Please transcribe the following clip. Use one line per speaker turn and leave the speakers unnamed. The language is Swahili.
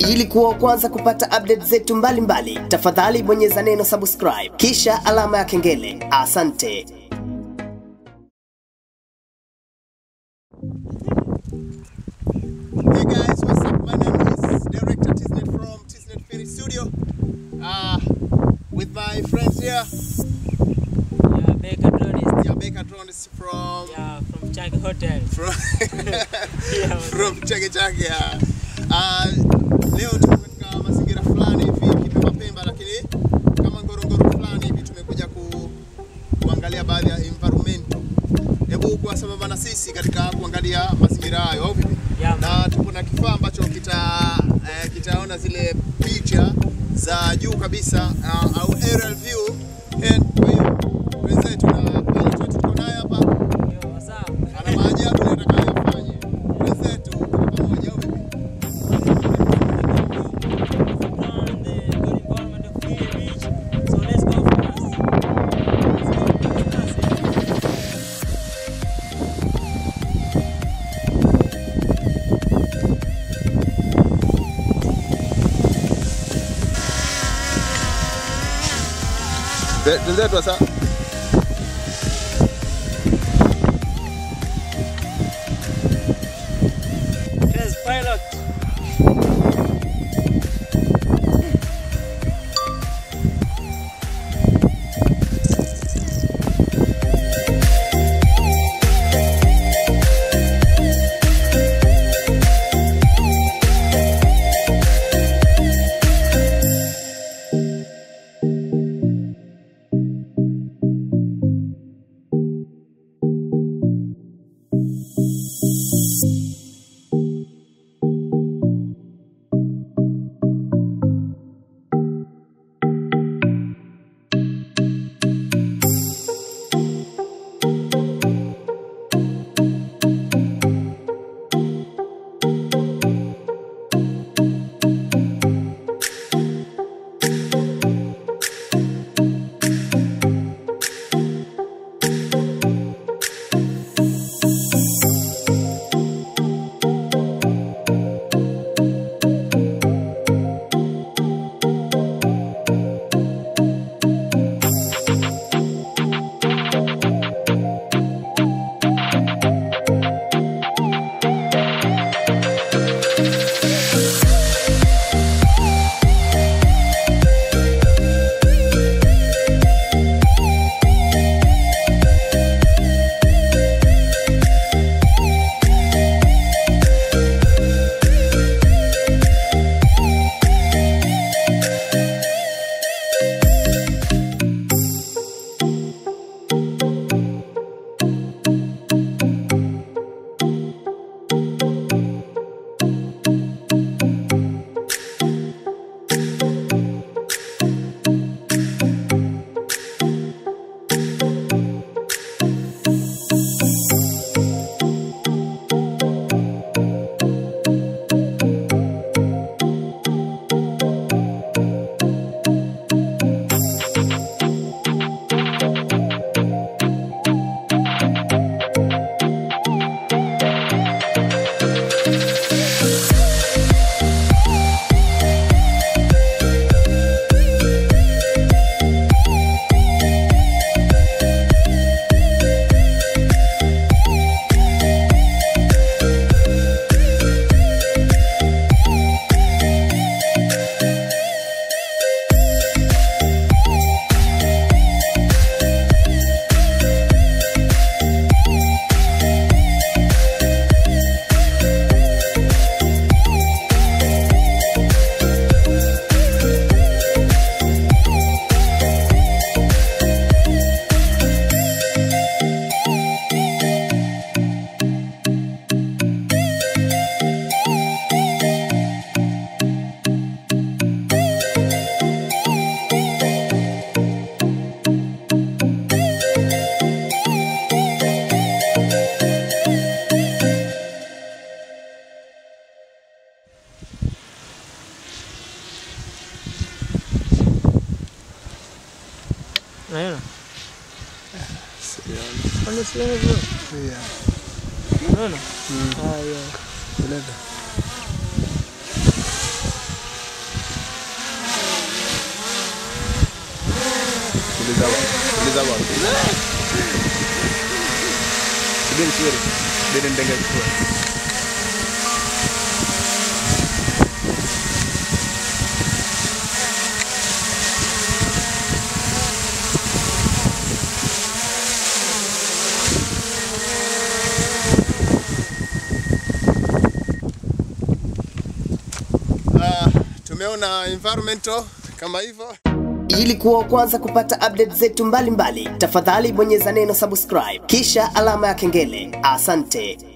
Ili kuwa wa kwanza kupata update zetu mbalimbali, tafadhali bonyeza neno subscribe kisha alama ya kengele. Asante.
Hey guys, what's up? My name is Director Tisnet from Tisnet Finish Studio. Uh, with my friends here,
Yeah, Baker Dronist.
yeah, Baker Drones from
Yeah, from Chag Hotel.
from
Yeah,
from Chake Chake. Yeah. Uh, leo tuko katika mazingira fulani hivi Kipemba Pemba, lakini kama Ngorongoro fulani hivi tumekuja ku, kuangalia baadhi ya environment. Hebu kuwa sambamba na sisi katika kuangalia mazingira hayo au vipi?
Yeah, man.
na tuko na kifaa ambacho kita eh, kitaona zile picha za juu kabisa uh, au aerial view and kwa hiyo wenzetu na pilot wetu tuko naye hapa
Yo, what's up?
ana maajabu nataka yafanye wenzetu tuko pamoja au vipi
On the good environment of Kili Beach. So let's go first.
wenzetu sasa
Yes, pilot. Unaona? Kwani sioni bro? Unaona? Ah, yeah.
za bwana. Subiri subiri. Dede ndenga kwa. Ah, tumeona environmental kama hivyo.
Ili kuwa wa kwanza kupata update zetu mbalimbali, tafadhali bonyeza neno subscribe kisha alama ya kengele. Asante.